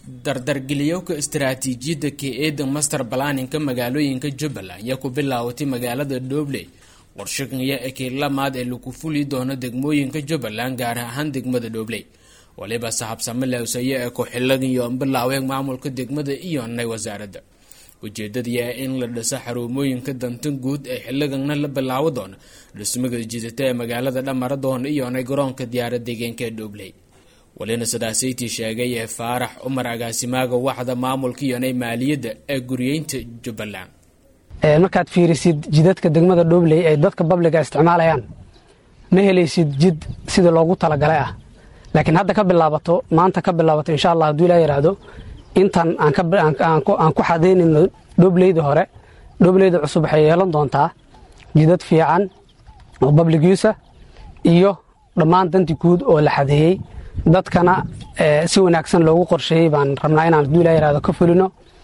dardargeliyowka istaraatiijiyadda k-eeda master balaninka magaalooyinka jubbaland ayaa ku bilaawatay magaalada dhobley warshaqaya ekeylamaad ee lagu fuli doono degmooyinka jubbaland gaar ahaan degmada dhobley waliba saxabsame lewsaye ee ku-xilaniyo bilaaween maamulka degmada iyo nay wasaaradda ujeedadii ah in la dhiso xaruumooyinka danta guud ee xiliganna la bilaawo doono dhismaga jidata ee magaalada dhamaradoon iyonay garoonka diyaarad deegaanka ee dhobley walina sidaasaytii sheegay ee faarax cumar agaasimaaga waxda maamulka iyonay maaliyadda ee guriyeynta jubbaland markaad fiirisid jidadka degmada dhobley ay dadka babliga isticmaalayaan ma helaysid jid sidii loogu talagalay ah laakiin hadda ka bilaabato maanta ka bilaabato insha allah hadduu ilaa yidhaahdo intan aan ku xadaynayno dhobleyda hore dhobleyda cusub waxay yeelan doontaa jidad fiican oo babligiisa iyo dhammaan danti guud oo la xadeeyey dadkana si wanaagsan loogu qorsheeyey baan rabnaa inaan hadduu ilaa yidhahdo ka fulino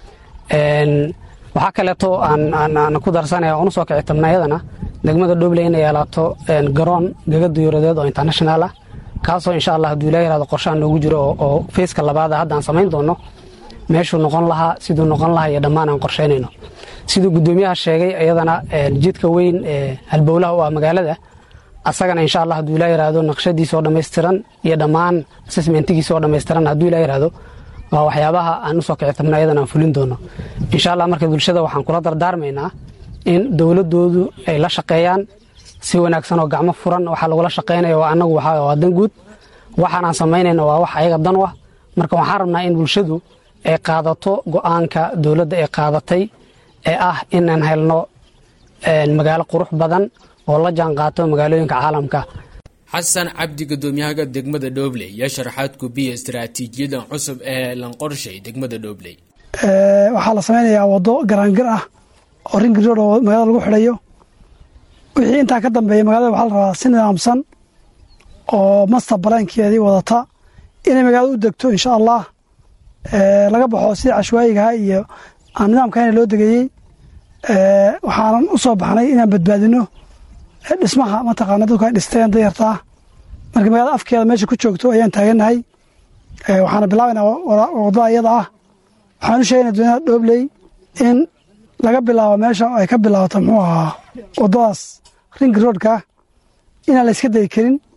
waxaa kaleeto aan ku darsanaya oonu soo kici tabna iyadana degmada dhobley inay yeelaato garoon gaga diyuuradeed oo international ah kaasoo insha allah hadduu ilaa yihahdo qorshaha noogu jiro oo feyska labaada hadda aan samayn doono meeshuu noqon lahaa siduu noqon lahaa iyo dhammaan aan qorshaynayno siduu guddoomiyaha sheegay iyadana jidka weyn ee halbowlaha u ah magaalada asagana insha allah hadduu ilaa yihahdo naqshadiisa oo dhammaystiran iyo dhammaan assessmentigiisa oo dhammaystiran hadduu ilaa yihahdo waa waxyaabaha aan usoo kici tabna iyadana aan fulin doono insha allah marka bulshada waxaan kula dardaarmaynaa in dowladoodu ay la shaqeeyaan si wanaagsan oo gacmo furan waxaa lagula shaqaynaya waa anagu waa dan guud waxaan aan samaynayna waa wax ayaga dan u ah marka waxaan rabnaa in bulshadu ay qaadato go-aanka dowladda ay qaadatay ee ah inaan helno magaalo qurux badan oo la jaan qaato magaalooyinka caalamka xasan cabdi gudoomiyaha degmada dhobley yaa sharaxaad kubiya istaraatiijiyadan cusub ee lanqorshay degmada dhobley waxaa la samaynayaa waddo garaangir ah oo ringirood oo magaalada lagu xidhayo wixii intaa ka dambeeya magaalada waxaa la rabaa si nidaamsan oo master balaankeedii wadata inay magaalada u degto insha allah laga baxo sidii cashwaayigaha iyo aan nidaamkana loo degayey waxaanan u soo baxnay inaan badbaadino dhismaha mataqaana dadku ay dhisteen dayartaa marka magaalada afkeeda meesha ku joogto ayaan taagannahay waxaana bilaabaynaa waddada iyada ah waxaan u sheegayna dowlada dhobley in laga bilaabo meesha ay ka bilaabato muxuu ahaa waddadaas ring roadka inaan la yska dayi karin